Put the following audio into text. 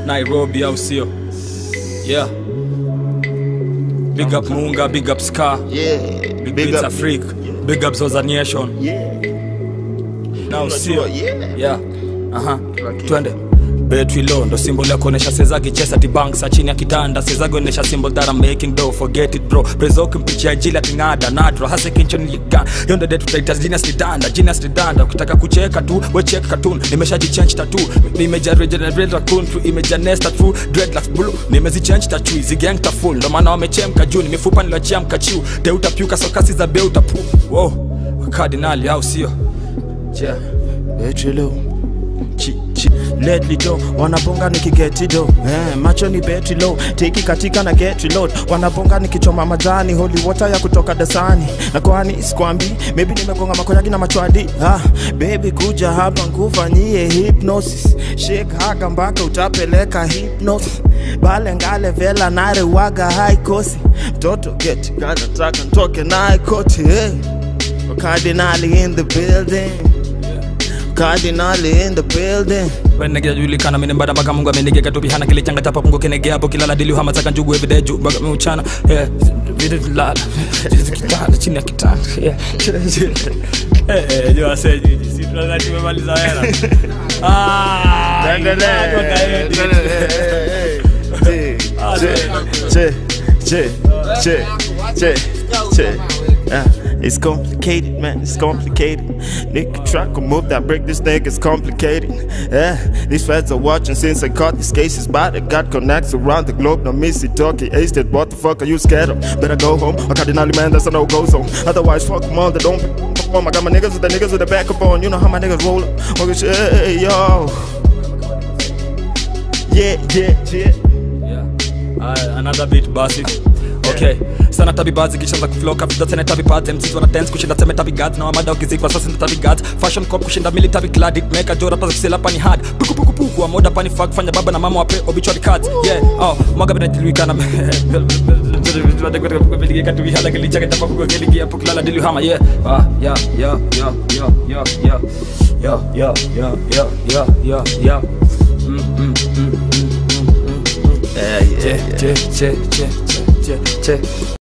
nairobi au sio yeah big up munga big up scar Yeah. big, Big beats up. afrique big up zoza nation Yeah. na Unajua, usio yeah. yeah aha twende betri low ndo symbol ya kuonesha sezagi chesa tibank sa chini ya kitanda sezagi onesha symbol that I'm making dough forget it bro prezo kimpichia jila tingada nadra hasa kinchoni liga yonde detu taita genius lidanda genius lidanda ukitaka kucheka tu we check cartoon nimeshajichange tatu nimeja regenerate raccoon tu imeja nesta true dreadlocks blue nimezichange tatu zigang ta full ndo maana wamechemka juu mifupa nilochiamka chiu deuta piuka sokasi za beuta pu wow kardinali au sio yeah Betri low. Chi, chi. Lately do wanabonga nikigetido eh, macho ni betri low teki katika na get reload wanabonga nikichoma majani holy water ya kutoka dasani na kwani sikwambi maybe nimegonga makoyagi na machwadi ah, baby kuja hapa nkufanyie hypnosis shake haga mpaka utapeleka hypnosis bale ngale vela nare waga high kosi mtoto get kanataka ntoke naye koti hey. Cardinali in the building Cardinali in the building wenegejulikana mine mbada mpaka mungu amenigeka tupihana kile changa chapa pungu kinegea hapo kilala dili hama zaka njugu everyday juu mpaka miuchana yeah vile lala kitanda chini ya kitanda yeah eh eh jo ase jiji si tunataka tumemaliza hela ah Che, che, che, che, che. Uh, it's complicated, man. It's complicated. Nick track will move that break. This thing is complicated. Yeah, these feds are watching since I caught these cases. But I got connects around the globe. No missy talkie. Ace that. What the fuck are you scared of? Better go home. I cardinally man, that's a no go zone. Otherwise, fuck them all. They don't perform. I got my niggas with the niggas with the backup on. You know how my niggas roll up. Okay, shit, hey, yo. Yeah, yeah, yeah. Yeah. Uh, another beat basic okay sana tabi bazi kisha za kuflow kabisa tena tabi pads MCs wana dance kushinda teme tabi gads na wamada ukizikwa sasa ndio tabi gads fashion cop kushinda military clad it make a jora pasa kisela pani hard puku puku puku wa moda pani fuck fanya baba na mama wape obituary cards yeah oh mwaga bina diluikana katu hala kilicha kata papu keligia hapo kilala dilu hama yeah ah yeah yeah yeah yeah yeah yeah yeah yeah yeah yeah yeah yeah yeah mm mm mm mm mm Yeah, yeah, che che che che che che